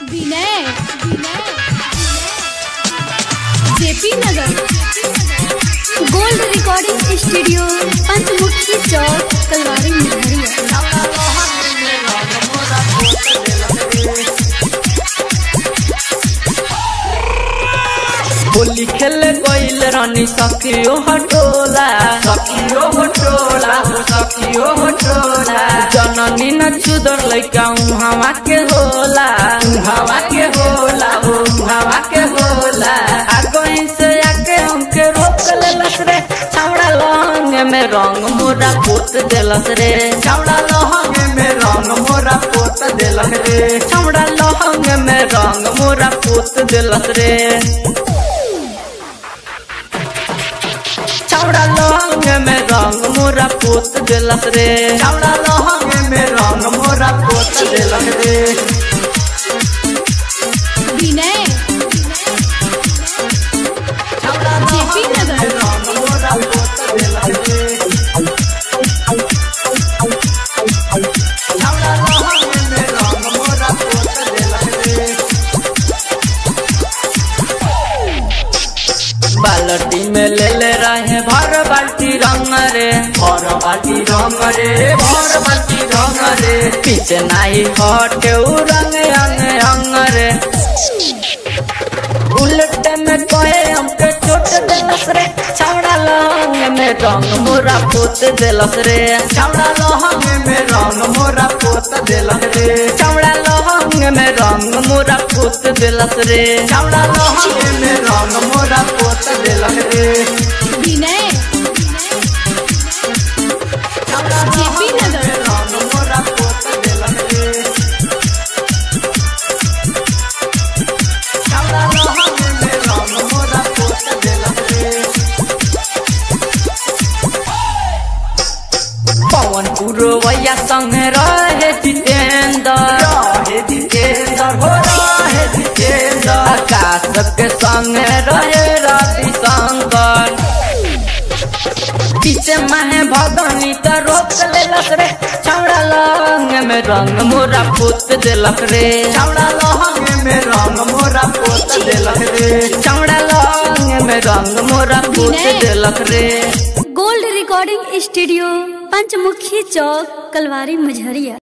विनय JP Nagar gold recording studio Panchmukhi चौक कलवारी मुहरिया होली खेले गईल रानी सखियो हटोला सखियो हटोला सखियो हटोला जननी न चुदर लइका हवा के होला हवा के होला हो हवा के होला आगोई से आके हमके रोक लेलस रे छावड़ा लहंग में रंग मोरा पोत देलस रे छावड़ा लहंग में रंग मोरा पोत देलस रे छावड़ा लहंग में रंग मोरा पोत देलस रे छावड़ा लहंग में रंग मोरा पोत देलस रे छावड़ा लहंग में रंग मोरा पोत देलस रे विनय जेपी नगर रंग मोरा पोत देलस रे छावड़ा लहंग में रंग मोरा पोत देलस रे बाल्टी में ले ले रहे भर बाल्टी रंग रे भर बाल्टी रंग रे भर बाल्टी रंग रे पीछे नहीं हटे उ रंग अंग अंग रे उलट में कहे हमके चोट देलस रे छावड़ा लहंग में रंग मोरा पोत देलस रे छावड़ा लहंग में रंग मोरा पोत देलस रे छावड़ा लहंग में रंग मोरा पोत देलस रे छावड़ा लहंग में रंग मोरा पोत देलस रे विनय जेपी नगर रंग मोरा पोत देलस रे छावड़ा लहंग में रंग मोरा पोत देलस रे पवन पुरवैया संग रहे जितेंद्र रहे जितेंद्र हो रहे जितेंद्र आकाश के संग रहे रवि शंकर पीछे महे भगनी त रोक लेलक रे छौड़ा लहंग में रंग मोरा पोत देलक रे छौड़ा लहंग में रंग मोरा पोत देलक रे छौड़ा लहंग में रंग मोरा पोत देलक रे गोल्ड रिकॉर्डिंग स्टूडियो पंचमुखी चौक कलवारी मुझरिया